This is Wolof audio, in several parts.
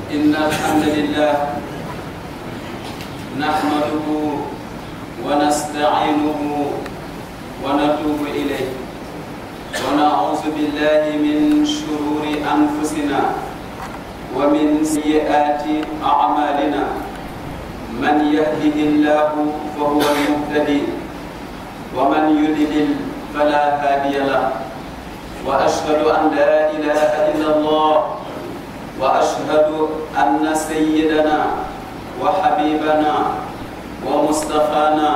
إن الحمد لله نحمده ونستعينه ونتوب إليه ونعوذ بالله من شرور أنفسنا ومن سيئات أعمالنا من يهده الله فهو المهتدي ومن يضلل فلا هادي له وأشهد أن لا إله إلا الله وأشهد أن سيدنا وحبيبنا ومصطفانا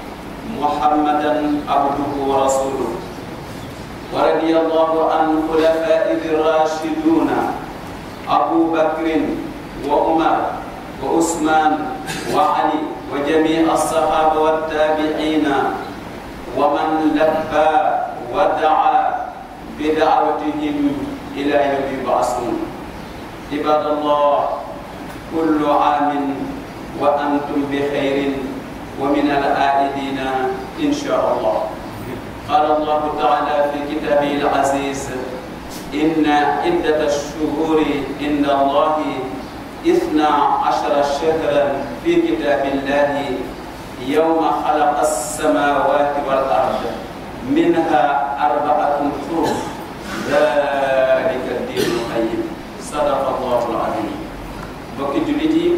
محمدا عبده ورسوله ورضي الله عن خلفائه الراشدون أبو بكر وعمر وعثمان وعلي وجميع الصحابة والتابعين ومن لبى ودعا بدعوتهم إلى يوم يبعثون عباد الله كل عام وأنتم بخير ومن العائدين إن شاء الله قال الله تعالى في كتابه العزيز إن عدة الشهور عند الله إثنى عشر شهرا في كتاب الله يوم خلق السماوات والأرض منها أربعة حروف ذلك الدين القيم صدق الله العظيم بكي جلتي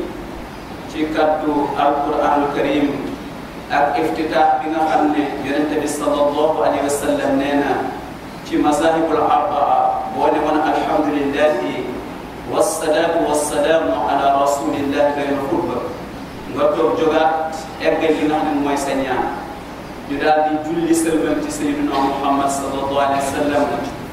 ci kaddu alquranul karim ak iftitaax bi nga xam ne yonente bi sallallahu alayhi wa sallam nee na ci mazahibul arbaa boo ne woon alhamdulillahi wasalaatu wasalaamu ala rasulillahi doy na xutba nga toog jógaat eggal li nga xam ne mooy sa ñaan ñu daal di julli sëlmal ci sayyiduna muhammad sallallahu alayhi wa sallam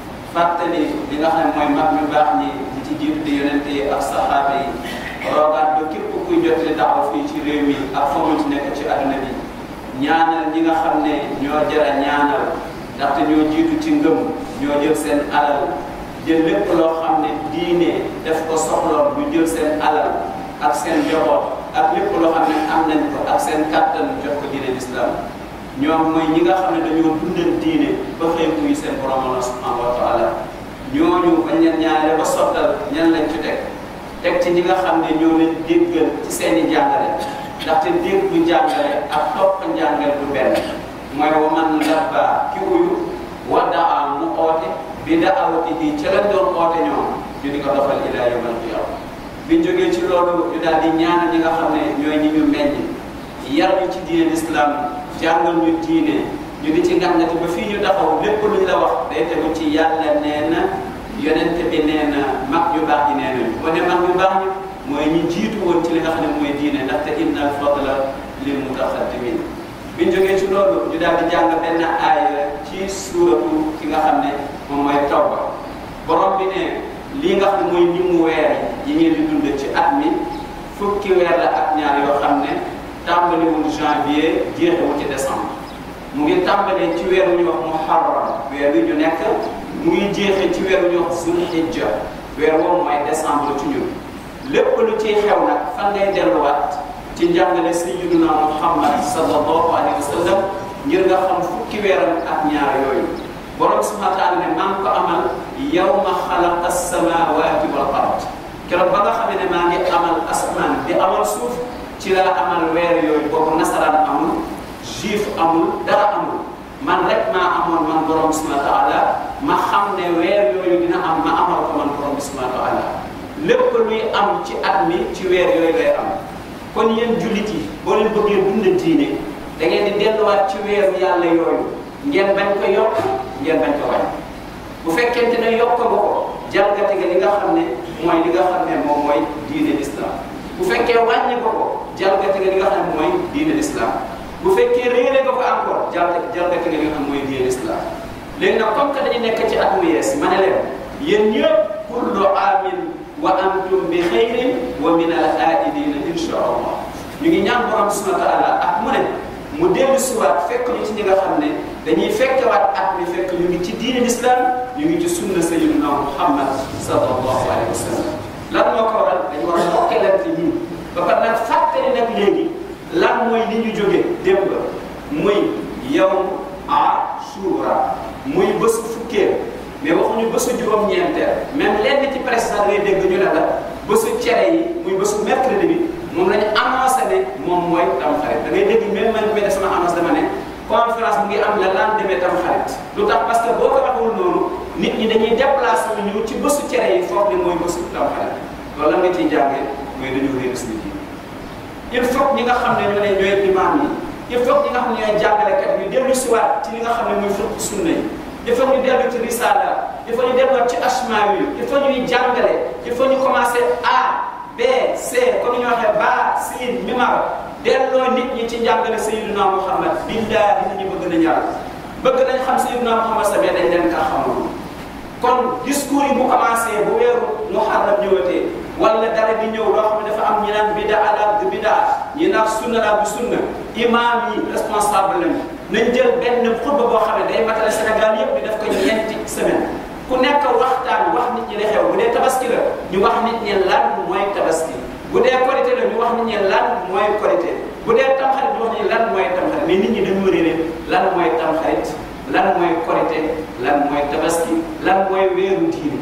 fàttali li nga xam ne mooy mag ñu baax ñi di ci jiitu di yonente yi ak saxaaba yi roogaat ba képp kuy jotali daaw fii ci réew mi ak fa mu ci nekk ci àdduna bi ñaanal ñi nga xam ne ñoo jara ñaanal ndaxte ñoo jiitu ci ngëm ñoo jël seen alal jël lépp loo xam ne diine def ko soxloon ñu jël seen alal ak seen njaboot ak lépp loo xam ne am nañ ko ak seen kàttan jox ko diine l'islam ñoom mooy ñi nga xam ne dañoo dundal diine ba xëy muy seen borom Allah subhanahu wa taala ñooñu bañ leen ñaanale ba sottal ñan lañ ci teg teg ci ñi nga xam ne ñoo leen déggal ci seen i jàngale ndaxte dégg bu jàngale ak topp njàngale du benn mooy wa man labba ki uyu wa daa mu oote bi daawatihi ca lañ doon oote ñoom ñu di ko dofal ila yawmal qiyama biñ jógee ci loolu ñu daal di ñaanal ñi nga xam ne ñooy ñi ñu meññ yar ñu ci diine l'islam jàngal ñu diine ñu di ci ngàngati ba fii ñu taxaw lépp lu ñu la wax day tegu ci yàlla nee na yonente bi nee na mag yu baax yi nee nañu bu ne mag yu baax ñi mooy ñi jiitu woon ci li nga xam ne mooy diine ndaxte inna al fadla lil mutaqaddimin biñ jógee ci loolu ñu daal di jàng benn aaya ci suuratu ki nga xam ne moom mooy tawba borom bi ne lii nga xam ne mooy ni mu weer yi ngeen di dund ci at mi fukki weer la ak ñaar yoo xam ne tàmbaliwul janvier jeexewul ci décembre mu ngi tàmbalee ci weer wu ñuy wax muharram weer wi ñu nekk mu ngi jeexee ci weer wu ñuy wax zulhijja weer woowu mooy décembre ci ñun lépp lu ciy xew nag fan ngay delluwaat ci njàngale sayyiduna muhammad sallallahu alayhi wa sallam ngir nga xam fukki weeram ak ñaar yooyu borom subhanahu wa taala ne maa ngi ko amal yawma xalaqa samawati wal ard keroog ba nga xam ne maa ngi amal asmaan di amal suuf ci laa amal weer yooyu boobu nasaraan amul juif amul dara amul man rek maa amoon man borom subhanahu wa taala ma xam ne weer yooyu dina am ma amal ko man borom subhanahu wa taala lépp luy am ci at mi ci weer yooyu lay am kon yéen jullit yi boo leen bëggee dund diine da ngeen di delluwaat ci weeru yàlla yooyu ngeen bañ ko yokk ngeen bañ ko wàññi bu fekkente ne yokk nga ko jalgati nga li nga xam ne mooy li nga xam ne moom mooy diine l'islam bu fekkee wàññi nga ko jalgati nga li nga xam ne mooy diine l'islam bu fekkee réere nga ko encore jalgati jalgati nga li nga xam mooy diine l'islam léegi nag comme que dañu nekk ci at mu yees ma ne leen yéen ñëpp kullu aamin wa antum bi xayrin wa min al aidina insha allah ñu ngi ñaan borom subhanahu wa taala ak mu ne mu dellu siwaat fekk ñu ci ñi nga xam ne dañuy fekkewaat at mi fekk ñu ngi ci diine l'islam ñu ngi ci sunna sayyidina muhammad sallallahu alayhi wa sallam lan moo ko waral dañu war a mokkelante ñii ba pare nag fàttali nag léegi lan mooy li ñu jóge démb muy yow ashura muy bésu fukkeel mais waxuñu bésu juróom-ñeenteel même lenn ci presse sax ngay dégg ñu ne la bésu cere yi muy bésu mercredi bi moom la ñu annoncé ne moom mooy tamxarit da ngay dégg même man bi sama annonce dama ne conférence bu ngi am la lendemain tamxarit lu tax parce que boo ko waxul noonu nit ñi dañuy déplacé wu ñëw ci bésu cere yi foog ni mooy bésu tamxarit loolu la nga ciy jàngee mooy dañoo réer suñu diine il faut ñi nga xam ne ñoo ne ñooy imaam yi il faut ñi nga xam ne ñooy jàngalekat yi dellu si waat ci li nga xam ne mooy fiqh sunna yi il faut ñu dellu ci risala il faut ñu delluwaat ci asmaa yi il faut ñuy jàngale il faut ñu commencé A B C comme ni ñu waxee ba siin mimar delloo nit ñi ci njàngale Sayyidina Muhammad billahi nit ñi bëgg nañ yàlla bëgg nañ xam Sayyidina Muhammad sa mais dañ leen kaa xamul kon discours yi bu commencé bu weeru muharram ñëwatee wala dara di ñëw loo xam ne dafa am ñi naan bidaa la du bidaa ñi naan sunna la du sunna imam yi responsable lañu nañ jël benn xutba boo xam ne day matale Sénégal yëpp di def ko ñeenti semaine ku nekk waxtaan wax nit ñi li xew bu dee tabaski la ñu wax nit ñi lan mooy tabaski bu dee korité la ñu wax nit ñi lan mooy korité bu dee tamxarit ñu wax nit ñi lan mooy tamxarit mais nit ñi dañu réeré lan mooy tamxarit lan mooy korité lan mooy tabaski lan mooy weeru diine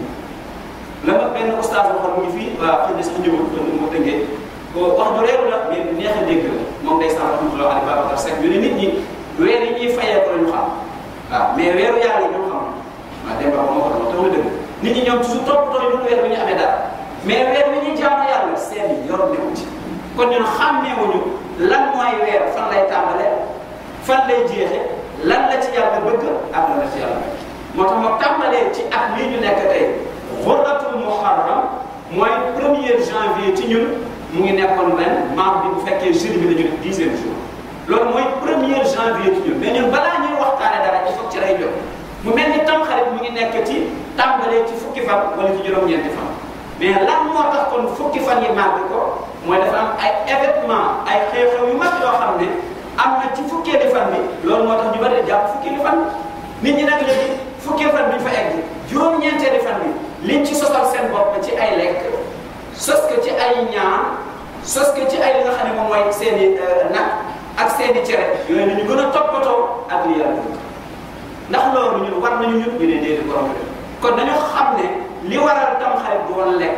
la ma benn oustaz waxoon mu ngi fii waaw xëy na sax ñëwul kon mu tënkee wax du réeru la mais neex a dégg la moom day sant rahmatullah ali Babacar Seck ñu ne nit ñi weer yi ñuy fayee ko la ñu xam waaw mais weeru yàlla yi ñoom xam waaw démb moo ko doon tax na dëgg nit ñi ñoom toujours toppatoo ñu weer bi ñu amee dara mais weer bi ñuy jaamu yàlla seen yor newu ci kon ñun xàmmeewuñu lan mooy weer fan lay tàmbalee fan lay jeexe lan la ci yàlla bëgg ak lan la ci yàlla bëgg moo tax ma tàmbalee ci at lii ñu nekk tey xurratul muharram mooy premier janvier ci ñun mu ngi nekkoon ren maam bi bu fekkee jeudi bi la ñu def dixième jour loolu mooy premier janvier ci ñun mais ñun balaa ñuy waxtaane dara il faut ci lay jot mu mel ni tamxarit mu ngi nekk ci tàmbalee ci fukki fan wala ci juróom-ñeenti fan mais lan moo tax kon fukki fan yi màgg ko mooy dafa am ay événement ay xew-xew yu mag yoo xam ne am na ci fukkeeli fan bi loolu moo tax ñu bari jàpp fukkeeli fan bi nit ñi nag léegi fukkeeli fan bi ñu fa egg juróom-ñeenteeli fan bi liñ ci sosal seen bopp ci ay lekk sos ko ci ay ñaan sos ko ci ay li nga xam ne moom mooy seen i nag ak seen i cere yooyu nañu gën a toppatoo ak li yàlla ndax loolu ñun war nañu ñun ñu ne déedéet borom bi kon dañu xam ne li waral tamxarit du woon lekk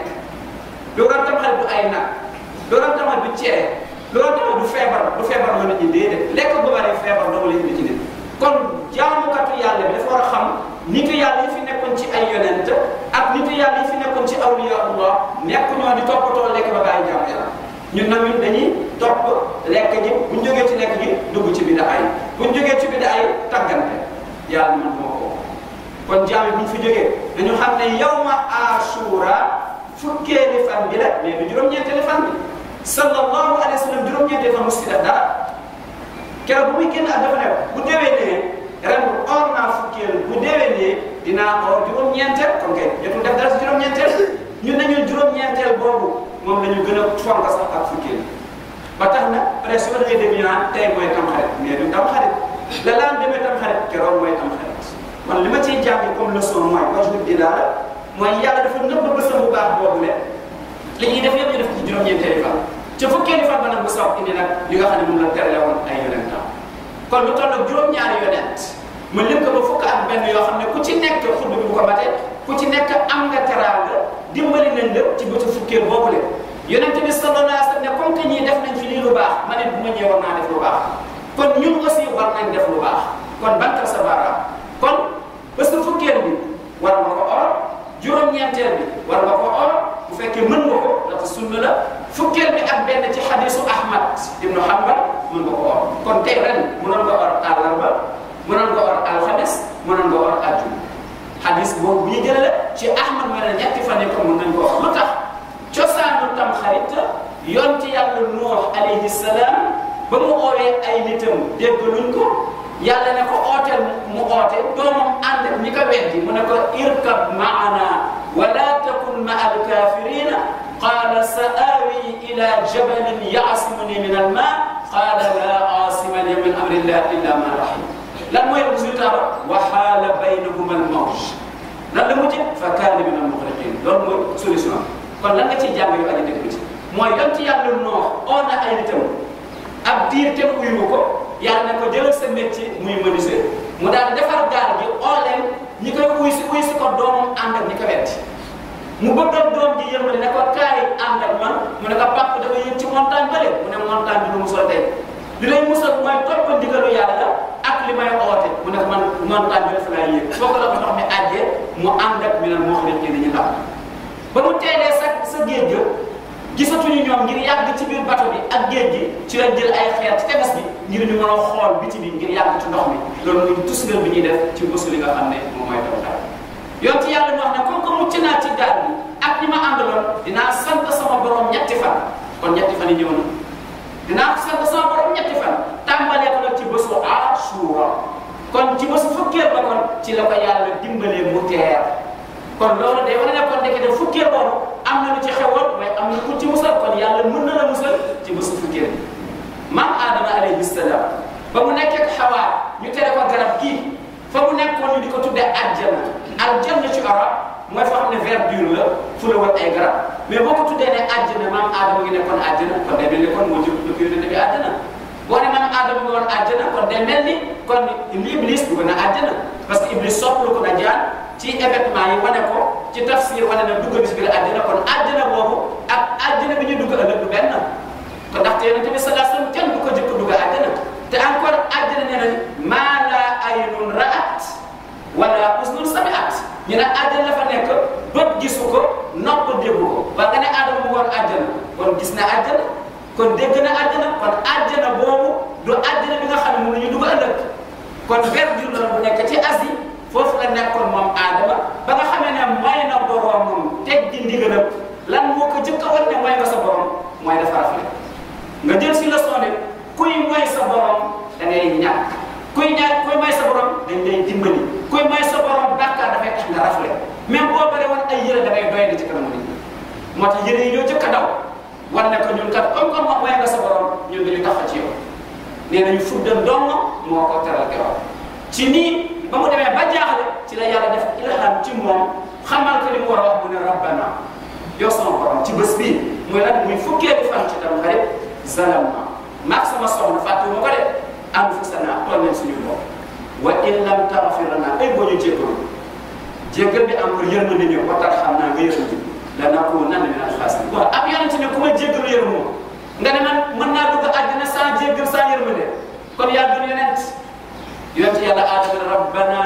li waral tamxarit du ay nag li waral tamxarit du cere li waral tamxarit du feebar du feebar la nit ñi déedéet lekk bu bari feebar doomu la indi ci nit kon jaamukatu yàlla bi dafa war a xam nitu yàlla yi fi nekkoon ci ay yonent ak nitu yàlla yi fi nekkoon ci awliyaullah nekk ñoo di toppatoo lekk ba bàyyi jaamu yàlla ñun nag ñun dañuy topp lekk ji buñ jógee ci lekk ji dugg ci bidaa yi buñ jógee ci bidaa yi tàggante yàlla man moo ko kon jaami buñ fi jógee dañu xam ne yawma ashura fukkeeli fan bi la mais du juróom-ñeenteeli fan bi sallallahu alayhi wa sallam juróom-ñeenteeli fan musti def dara keroog bu muy génn ak dafa ne bu déwénee ren or naa fukkeel bu déwénee dinaa or juróom-ñeenteel kon kay jotul def dara si juróom-ñeenteel ñun nañu juróom-ñeenteel boobu moom la ñu gën a fonk sax ak fukkeel ba tax na peut-être su ma déggee dégg ñu naan tey mooy tamxarit mais du tamxarit la laan demee tamxarit keroog mooy tamxarit man li ma ciy jàngi comme leçon mooy wajhu dilaala mooy yàlla dafa nëbb bësam bu baax boobu le li ñuy def yëpp ñu def ci juróom-ñeenteeli fan ca fukkeeli fan ba nag bu sax indi nag li nga xam ne moom la terale woon ay yonentam kon lu toll ak juróom-ñaari yonent ma lim ko ba fukk ak benn yoo xam ne ku ci nekk xutba bi bu ko matee ku ci nekk am nga teraanga dimbali nañ la ci bëtu fukkeel boobu le yonent bi sallallahu alayhi wa sallam ne comme que ñii def nañ fi lii lu baax ma ne bu ma ñëwee war naa def lu baax kon ñun aussi war nañ def lu baax kon bantal sa baaraam kon bés bu fukkeel bi war nga ko or juróom-ñeenteel bi war nga ko or bu fekkee mën nga ko dafa sunna la fukkeel bi ak benn ci xadisu Ahmad ibnu Hanbal mën nga ko or kon tey ren mënoon nga or àllarba mënoon nga or alxames mënoon nga or àjjuma xadis boobu bu ñu jëlee ci Ahmad mooy ne ñetti fan yi ko mën nañ ko or lu tax cosaanu tam xarit yonti yàlla Nuux alayhi salaam ba mu oowee ay nitam déggaluñ ko yàlla ne ko ooteel mu oote doomam ànd ak ñi ko weddi mu ne ko irkab maana wala takun ma alkafirina qala sa awi ila jabalin yaasimuni min alma qala la asima li min amrillah illa man rahim lan mooy résultat ba wa xaala baynahuma almawj lan la mujj fa kaana min almuxriqin loolu mooy solution kon lan nga ciy jàng yu aji dëkk bi ci mooy yonti yàlla noox oo na ay nitam ab diir te uyu ko yàlla ne ko jëlal sa métier muy menuisier mu daal defar gaal gi oo leen ñi koy uy si uy si ko doomam ànd ak ñi ko wetti mu bëggoon doom ji yërmande ne ko kaay kooku la ko ndox mi àjjee mu ànd ak minal muxriqiin ñu ndaw ba mu teelee sa sa géej ga gisatuñu ñoom ngir yàgg ci biir bato bi ak géej gi ci la jël ay xeer ci tefes bi ngir ñu mën a xool biti bi ngir yàgg ci ndox mi loolu muy tusngal bi ñuy def ci bésu li nga xam ne moom mooy taw taw yoon ci yàlla ñu wax ne comme que mucc naa ci gaal bi ak ñi ma àndaloon dinaa sant sama borom ñetti fan kon ñetti fan yi ñëw na dinaa sant sama borom ñetti fan tàmbalee ko nag ci bésu Ashura kon ci bésu fukkeel ba kon ci la ko yàlla dimbalee mu teer kon loolu day wane ne kon ndeke de fukkeel boobu am na lu ci xewoon mais am na ku ci musal kon yàlla mën na la musal ci bésu fukkeel maam Adama alayhi salaam ba mu nekkee ak Hawa ñu tere ko garab gii fa mu nekkoon ñu di ko tuddee àjjana aljanna ci arab mooy fa xam ne verdure la fu la war ay garab mais boo ko tuddee ne àjjana maam Adama ngi nekkoon àjjana kon day mel ni kon moo jëm lu yónnee bi àjjana boo ne maam Adama ngi woon àjjana kon day mel ni kon Iblis dugg na àjjana parce que Iblis sopplu ko na jaan ci événement yi wane ko ci tafsir wane na dugg bis biir àjjana kon àjjana boobu ak àjjana bi ñu dugg ëllëg du benn kon ndaxte yonente bi sallallahu alayhi wasallam kenn du ko jëkk dugg àjjana te encore àjjana nee nañ maa laa aynun ra'at wala usnun sami'at ñu ne àjjana la fa nekk bët gisu ko nopp déggu ko waaye nga ne Adama mu woon àjjana kon gis na àjjana kon dégg na àjjana kon àjjana boobu du àjjana bi nga xam ne moom la ñu dugg ëllëg kon verdure la bu nekk ci Asie foofu la nekkoon moom Adama ba nga xamee ne mooy na boroomam teg di ndigalam lan moo ko jëkk a wan ne mooy nga sa borom mooy dafa rafet nga jël si leçon ne kuy mooy sa borom da ngay ñàkk kuy ñàkk kuy mooy sa borom dañ lay dimbali kuy mooy sa borom bàkkaar dafay tax nga rafle même boo bare woon ay yére da ngay doy di ci kanam nit ñi moo tax yére yi ñoo jëkk a daw war ne ko ñun kat comme comme mooy nga sa borom ñun dañu tax ci yow nee nañu fuddan dong moo ko teral keroog ci nii ba mu demee ba jaaxle ci la yàlla def ilham ci moom xamal ko li mu war a wax mu ne rabbana yow sama borom ci bés bii muy lan muy fukkeelu fan ci tam xarit zalamna maag sama soxna fàttu ma ko de anfusana toll nañ suñu bopp wa in lam taghfir lana ay boo ñu jéggalu jéggal bi am ko yërmande ñëw wa tarhamna nga yërëm ji lanakunanna min al-khasirin waaw ab yonent ne ku ma jéggalu yërëm moom nga ne man mën naa dugg àddina sans jéggal sans yërmande kon yaa gën yonent yonent yàlla aadama rabbana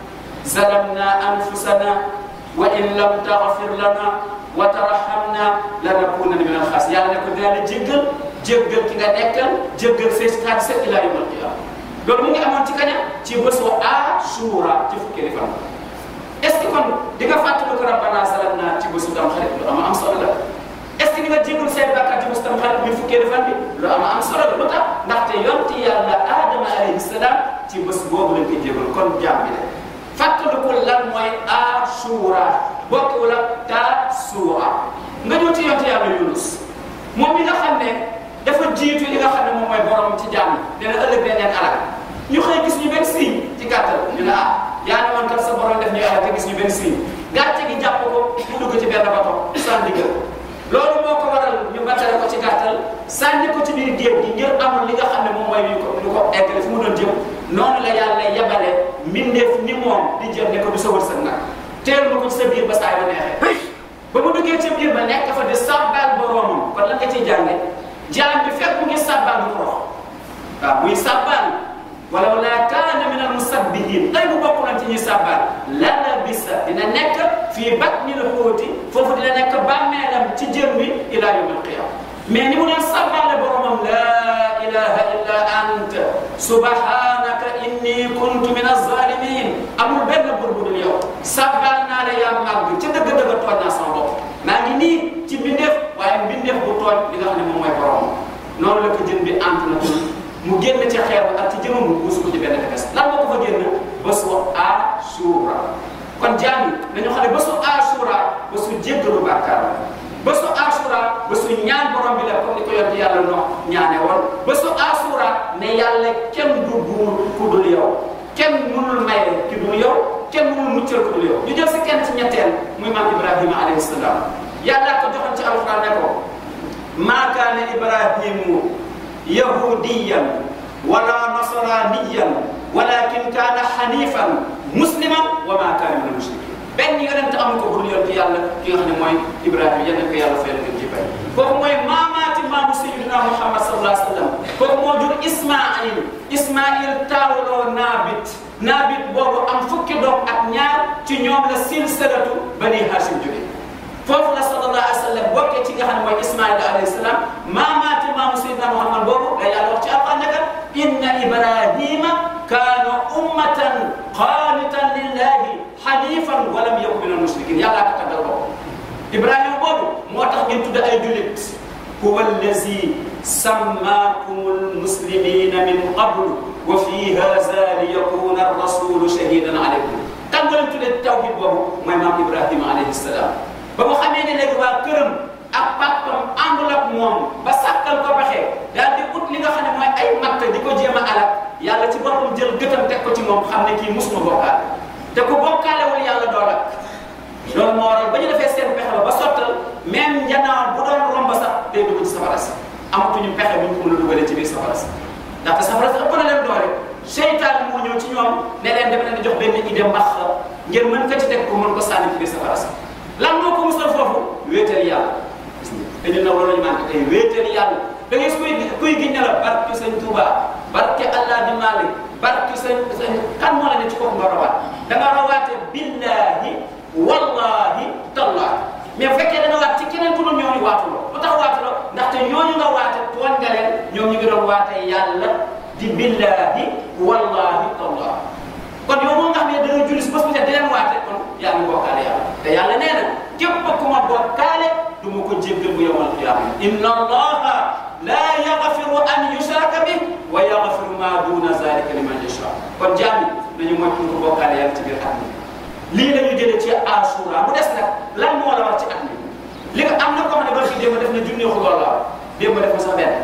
zalamna anfusana wa in lam taghfir lana wa tarhamna lanakunanna min al-khasirin yàlla ne ko dinaa la jéggal jéggal ki nga nekkal jéggal say xaaj sa ila yawm al-qiyama loolu mu ngi amoon ci kaña ci bésu Ashura ci fukki fan est ce que kon di nga fàttaliku ko rabbana zalamna ci bésu tam xarit lu am am solo la est ce que di nga jéggal say bàkkaar ci bésu tam xarit muy fukki fan bi lu am am solo la lu tax ndaxte yonti yàlla Adama alayhi salaam ci bés boobu lañ koy jéggal kon jaam bi de fàttaliku lan mooy Ashura bokkul ak Tasu'a nga ñëw ci yonti yàlla Yunus moom mi nga xam ne dafa jiitu li nga xam ne moom mooy borom ci jàmm dina ëllëg dañ leen alal ñu xëy gis ñu benn signe ci gàttal ñu ne ah yaa ne woon kat sa borom def ñuy alal te gis ñu benn signe gàcce gi jàpp ko mu dugg ci benn bato sans digal loolu moo ko waral ñu battale ko ci gàttal sànni ko ci biir géej gi ngir amul li nga xam ne moom mooy lu ko lu ko eggale fu mu doon jëm noonu la yàlla yebale mbindeef ni moom di jëm ne ko du sa wërsëg nag teel ma ko ci sa biir ba saa ba neexee ba mu duggee ca biir ba nekk fa di sàbbaal boromam kon lan nga ciy jànge jaam bi fekk mu ngi sàbbaal du torox waaw muy sàbbaal walaw laa kaana min al musabbihin tey bu bokk nañ ci ñuy sàbbaal la labisa dina nekk fii batnil xuuti foofu dina nekk bàmmeelam ci jën wi ila yawm al qiyama mais ni mu doon sàbbaale boromam laa ilaha illa anta subhanaka inni kuntu min az-zalimin amul benn bur bu dul yow sàbbaal naa la yaa màgg ca dëgg-dëgg tooñ naa sama bopp maa ngi nii ci mbindeef waaye mbindeef bu tooñ li nga xam ne moom mooy borom noonu la ko jën bi ant na tul mu génn ci xeer ba ak ci jëmam mu buus ko ci benn tefes lan moo ko fa génn bésu Ashura kon jaam yi dañoo xam ne bésu Ashura bésu jéggalu bàkkaar la bésu Ashura bésu ñaan borom bi la comme ni ko yonent yàlla no ñaane woon bésu Ashura ne yàlla kenn du buur ku dul yow kenn mënul maye ki dul yow kenn mënul muccal ku dul yow ñu jël si kenn ci ñetteel muy maam Ibrahima alayhi salaam yàlla ko joxoon ci alquran ne ko maa kaana Ibrahimu yahudiyan wala nasraniyan walakin kaana hanifan musliman wa maa kaana min al-mushrikin benn yonent amu ko budul yonent yàlla ki nga xam ne mooy Ibrahima yal na ko yàlla fayal ngeen ci bay kooku mooy maamaati maamu sayyidina Muhammad sallallahu alayhi wa sallam kooku moo jur Ismaïl Ismaïl taawloo Naabit Naabit boobu am fukki doom ak ñaar ñoom la silsilatu bani hashim jóge foofu la sallallahu alayhi wa sallam bokkee ci nga xam ne mooy ismaila alayhi salaam maamaati maamu sayyidina muhammad boobu la yàlla wax ci alquran ne kat inna ibrahima kaana ummatan qaanitan lillahi hanifan wa lam yakun min almushrikin yàlla ko taggal boobu ibrahima boobu moo tax ngeen tudd ay jullit huwa allazi sammakum almuslimina min qablu wa fi hadha liyakuna arrasulu shahidan alaykum kan nga leen tuddee tawhid boobu mooy maam ibrahima alayhi salaam ba mu xamee ne léegi waa këram ak papam àndul ak moom ba sàkkal ko pexe daal di ut li nga xam ne mooy ay matt di ko jéem a alal yàlla ci boppam jël gëtam teg ko ci moom xam ne kii musuma bokkaale te ku bokkaalewul yàlla doo lakk loolu moo waral ba ñu defee seen pexe ba ba sottal même njanaaw bu doon romb sax day dugg ci safara si amatuñu pexe bu ñu ko mën a dugalee ci biir safara si ndaxte safara si ëpp na leen doole seytaan moo ñëw ci ñoom ne leen dama leen di jox benn idée mbax ngeen mën ko ci teg ko mën ko sànni ci biir safara si lan moo ko musal foofu wéetal yàlla gis nga dañu naw loolu ñu manqué tey wéetal yàlla da ngay kuy kuy gi ne la barke sëñ Touba barke Allah di Malik barke sëñ sëñ kan moo la ne ci kooku nga rawaat da nga rawaate billahi wallahi tallahi mais bu fekkee da nga waat ci keneen ku dul ñooñu waatuloo lu tax waatuloo ndaxte ñooñu nga waate tooñ nga leen ñoom ñu ngi doon waate yàlla di billahi wallahi tallahi kon yow moom nga xam ne da nga julli si bés bu set di leen waate kon yaa ngi bokkaale yàlla te yàlla nee na képp ku ma bokkaale du ma ko jéggal bu yawmal qiyaama inna allaha la yaghfiru an yushraka bih wa yaghfiru ma duna zalika liman yasha kon jaami nañu moytu ko bokkaale yàlla ci biir at mi lii la ñu jëlee ci asura mu des nag lan moo la war ci at mi li nga am na ko xam ne ba fi démb def na junni xuloo la démb def na sax benn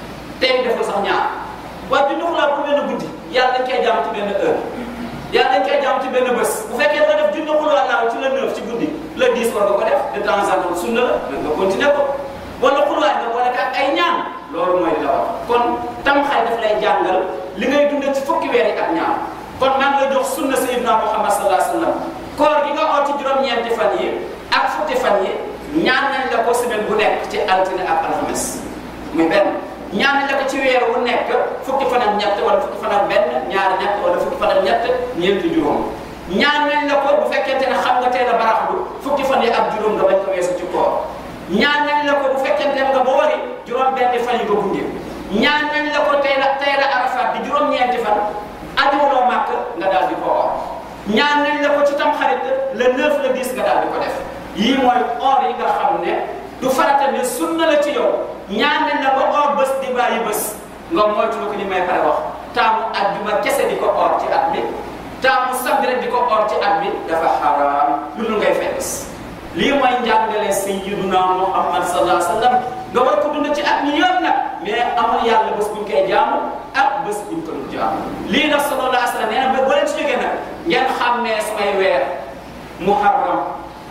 tey def na sax ñaar waaye junni xuloo pour benn guddi yàlla dañ koy jàmm ci benn heure yàlla dañ koy jàmm ci benn bés bu fekkee nga def junni xuloo laaw ci la neuf ci guddi la dix war nga ko def de temps en temps sunna la mais nga continuer ko wala xulwaay nga boole ak ay ñaan loolu mooy li la wax kon tam xay daf lay jàngal li ngay dundee ci fukki weer yi ak ñaar kon maa ngi lay jox sunna sayyidina Muhammad sallallahu alayhi wa sallam koor gi nga oo ci juróom-ñeenti fan yi ak fukki fan yi ñaan nañ la ko semaine bu nekk ci altine ak alxames muy benn ñaan nañ la ko ci weer wu nekk fukki fan ak ñett wala fukki fan ak benn ñaari ñett wala fukki fan ak ñett ñeenti juróom ñaan nañ la ko bu fekkente ne xam nga teel a baraxlu fukki fan yi ak juróom nga bañ ko weesu ci koor ñaan nañ la ko bu fekkente nga ba wari juróom benn fan yi nga gunge ñaan nañ la ko tey la tey la arafat di juróom-ñeenti fan ajuwuloo màkk nga daal di ko or ñaan nañ la ko ci tam xarit le 9 le 10 nga daal di ko def yii mooy or yi nga xam ne du farata ne sunna la ci yow ñaan nañ la ba or bés di bàyyi bés nga moytu ko ni may pare wax taamu ajjuma kese di ko or ci at mi taamu samedi rek di ko or ci at mi dafa xaraam lu ngay fekk lii mooy njàngale sayyiduna Muhammad sallallahu alayhi wa sallam nga war ko dund ci at mi yëpp nag mais amul yàlla bés buñ koy jaamu ak bés buñ ko dul jaamu lii nag sallallahu alayhi wa sallam nee na ba boo leen ci jógee nag ngeen xàmmee samay weer muharram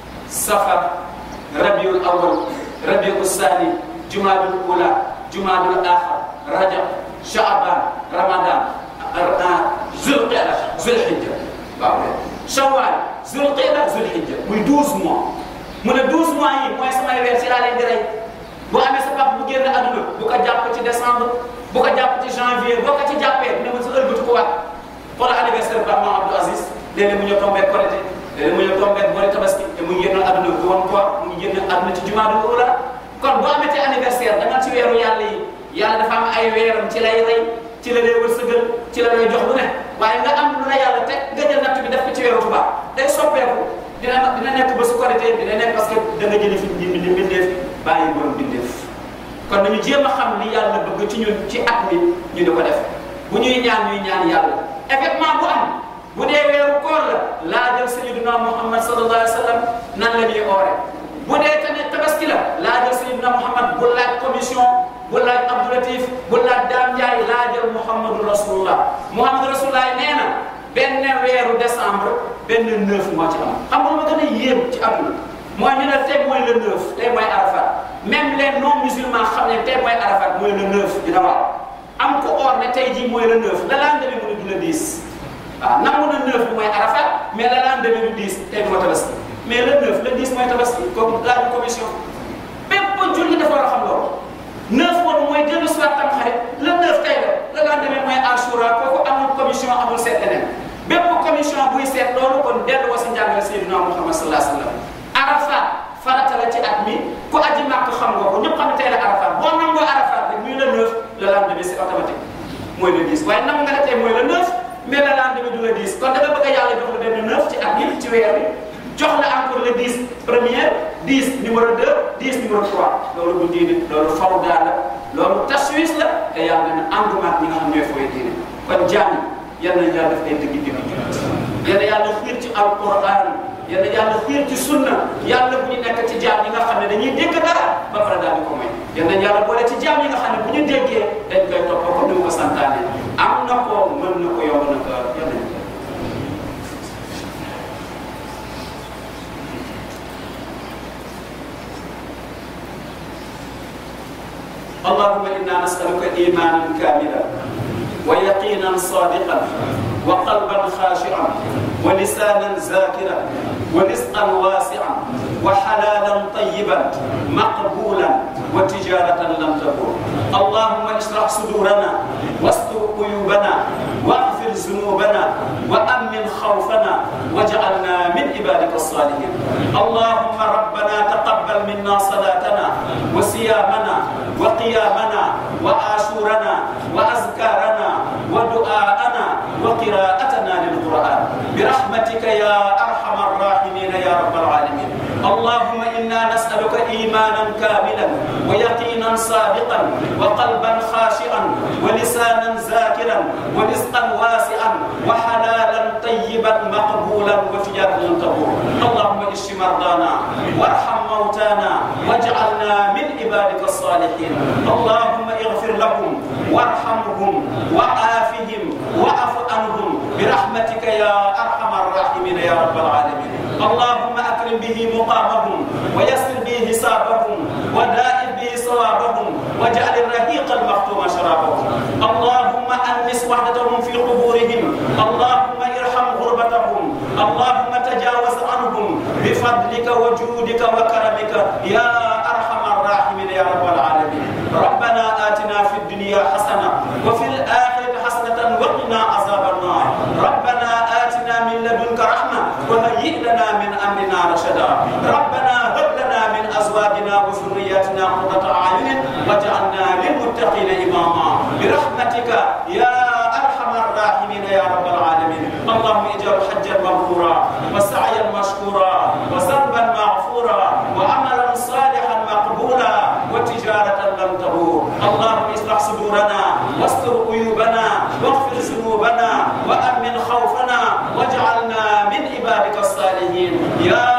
safar rabiul awal rabiul sani jumaadul ula jumaadul axar rajab shaaban ramadan zulqida zulhijja waaw shawwal zulqida zulhijja muy 12 mois mu ne 12 mois yi mooy samay weer ci laa leen di rey boo amee sa papa bu génn àdduna bu ko jàpp ci décembre bu ko jàpp ci janvier boo ko ci jàppee ne ma sa ëlbatu ko waat xoolal anniversaire ba maam Abdou Aziz léeg-léeg mu ñëw tombé Korité léeg-léeg mu ñëw tombé boori tabaski te mu ngi génn àdduna bu woon koor mu ngi génn àdduna ci jumaadu ula kon boo amee ci anniversaire da nga ci weeru yàlla yi yàlla dafa am ay weeram ci lay rey ci la lay wërsëgal ci la lay jox lu ne waaye nga am lu la yàlla teg nga jël natt bi def ko ci weeru tubaab day soppeeku dina dina nekk ba su korité dina nekk parce que da nga jëli fi di di mbindeef bàyyi borom bindeef kon nañu jéem a xam li yàlla bëgg ci ñun ci at mi ñu di ko def bu ñuy ñaan ñuy ñaan yàlla événement bu am bu dee weeru koor la laajal sayyiduna Muhammad sallallahu alayhi wa sallam nan la ñuy oore bu dee tamit tabaski la laajal sayyiduna Muhammad bu laaj commission bu laaj Abdou Latif bu laaj Dame Ndiaye laajal Muhammadu Rasulullah Muhammadu Rasulullah nee na benn weeru décembre benn neuf moo ci am xam nga lu ma gën a yéem ci àdduna mooy ñu ne tey mooy le neuf tey mooy Arafat même les non musulmans xam ne tey mooy Arafat mooy le neuf dina waaw am ko or ne tey jii mooy le neuf la lendemain mu ne du le dix waaw nangu na neuf bi mooy Arafat mais la lendemain du dix tey moo tabaski mais le neuf le dix mooy tabaski kooku laaju commission bépp julli dafa war a xam loolu neuf boobu mooy dellu si waat tam xarit le neuf tey la la lendemain mooy Ashura kooku amul commission amul seet leneen bépp commission buy seet loolu kon dellu wa si njàngale Seydina Muhammad sallallahu alayhi wa sallam Arafat farata la ci at mi ku aji màkk xam nga ko ñëpp xam ne tey la Arafat boo nangoo Arafat rek muy le 9 le lendemain c'est automatique mooy le 10 waaye nangu nga ne tey mooy le 9 mais le lendemain du le 10 kon da nga bëgg a yàlla jox la benn 9 ci at mi ci weer bi jox la encore le 10 première 10 numéro 2 10 numéro 3 loolu bu diine loolu fawda la loolu taswis la te yàlla na ànduma ak ñi nga xam ñooy fooy diine kon jaam yal nañu yàlla def ay dëgg dëgg yal na yàlla xiir ci alquran yal na yàlla xiir ci sunna yàlla bu ñu nekk ci jaam yi nga xam ne dañuy dégg dara ba pare daal di ko may yal nañu yàlla boole ci jaam yi nga xam ne bu ñu déggee dañ koy topp ko ni mu ko santaane am na ko mën na ko yomb na ko yal nañu ko اللهم انا نسالك ايمانا كاملا ويقينا صادقا وقلبا خاشعا ولسانا ذاكرا ورزقا واسعا وحلالا طيبا مقبولا وتجارة لم تبور اللهم اشرح صدورنا واستر عيوبنا واغفر ذنوبنا وأمن خوفنا واجعلنا من عبادك الصالحين اللهم ربنا تقبل منا صلاتنا وصيامنا وقيامنا وآشورنا وأذكارنا ودعاءنا وقراءتنا للقرآن برحمتك يا أرحم الراحمين يا رب العالمين اللهم إنا نسألك إيمانا كاملا ويقينا صادقا وقلبا خاشعا ولسانا ذاكرا ورزقا واسعا وحلالا طيبا مقبولا وتجارة تبور اللهم اشف مرضانا وارحم موتانا واجعلنا من عبادك الصالحين اللهم اغفر لهم وارحمهم وعافهم واعف عنهم برحمتك يا ارحم الراحمين يا رب العالمين اللهم اكرم به مقامهم ويسر به حسابهم ودائم به صوابهم واجعل الرهيق المختوم شرابهم اللهم انس وحدتهم في قبورهم اللهم ارحم غربتهم اللهم تجاوز عنهم بفضلك وجودك وكرمك يا ارحم الراحمين يا رب العالمين ربنا اتنا في الدنيا حسنه وفي الاخره حسنه وقنا عذاب النار ربنا اتنا من لدنك رحمه وهيئ لنا من امرنا رشدا ربنا هب لنا من ازواجنا وذرياتنا قرة اعين واجعلنا للمتقين اماما برحمتك يا ارحم الراحمين يا رب العالمين اللهم اجعل حجا مبرورا وسعيا مشكورا وذنبا مغفورا وعملا صالحا مقبولا وتجارة لم تبور اللهم اصلح صدورنا واستر عيوبنا واغفر ذنوبنا وامن خوفنا واجعلنا من عبادك الصالحين يا